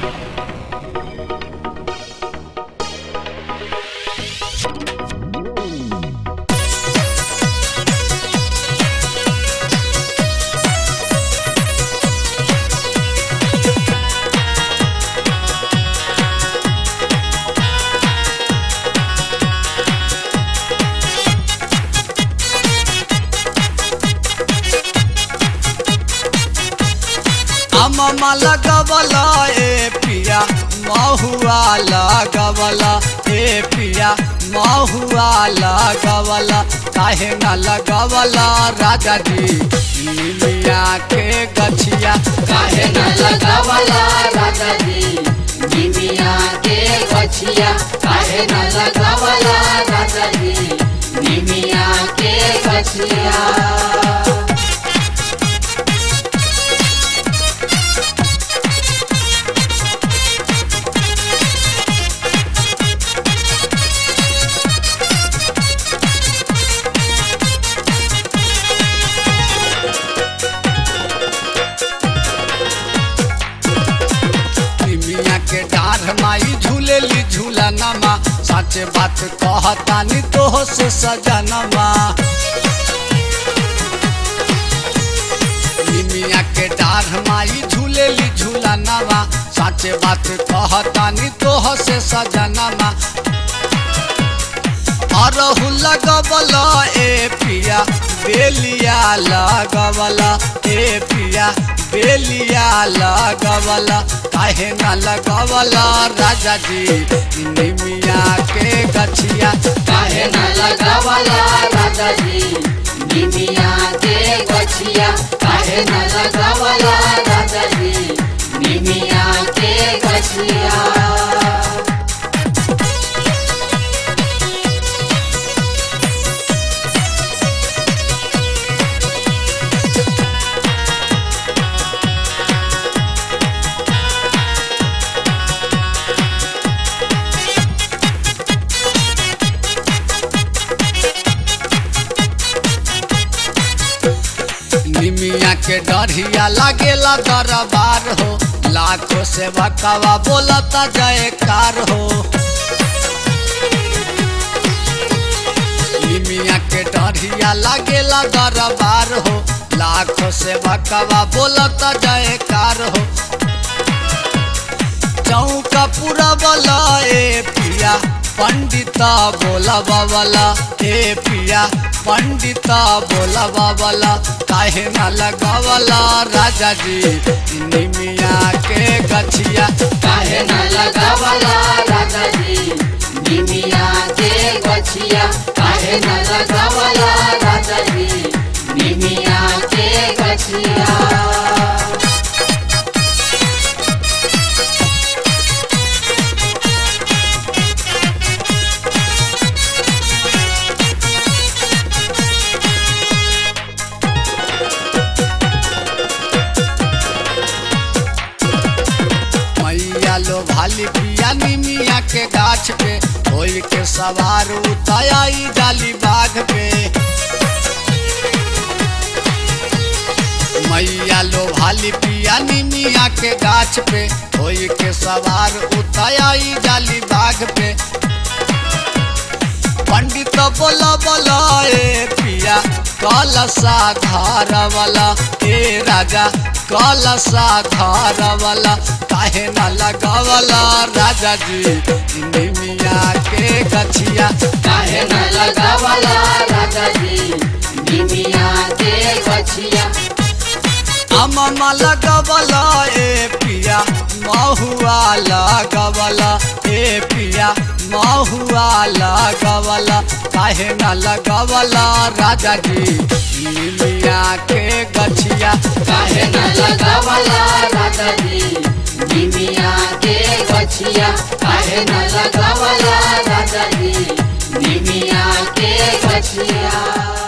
अममा लगवला ए पिया महुआ लगवला ए पिया महुआ लगवला काहे न लगवला राजा जी लिलिया के गछिया काहे न लगावला राजा जी निमिया के गछिया काहे न लगावला राजा जी निमिया के गछिया निमिया के डार माई झूलेली झूलनमा सच बात कहतानी तो से सजनमा निमिया के डार माई झूलेली झूलनमा सच बात कहतानी तो से सजनमा अरहु लगवला ए पिया बेलिया लगवला ए पिया बेलिया लगवला काहे न लगवला राजा जी निमिया के गछिया काहे न लगावला राजा जी निमिया के गछिया काहे न लगावला राजा जी निमिया के गछिया निमिया के डरिया लागेला दरबार हो लाखों से बकवा बोलता जयकार हो निमिया के डरिया लागेला दरबार हो लाखों से बकवा बोलता जयकार हो चौका पूरा बला ए पिया पंडिता बोला बाबला ए पिया पंडिता बोला बाबला काहे न लगावला राजा जी निमिया के गछिया काहे न लगावला राजा जी निमिया के गछिया काहे न लगावला राजा जी निमिया के गछिया मैया लो भाली पिया निमिया के गाछ पे होई के सवार उताई डाली बाघ पे मैया लो भाली पिया निमिया के गाछ पे होई के सवार उताई डाली बाघ पे पंडित बोला बोला ए पिया कलसा धार वाला ए राजा कलसा धार वाला काहे न लगावला राजा जी निमिया के गछिया काहे न लगावला राजा जी निमिया के गछिया अममा लगवला ए पिया महुआ लगवला ए पिया महुआ लगवला काहे न लगवला राजा जी निमिया के गछिया काहे न लगावला राजा जी निमिया के गछिया काहे न लगावला राजा जी निमिया के गछिया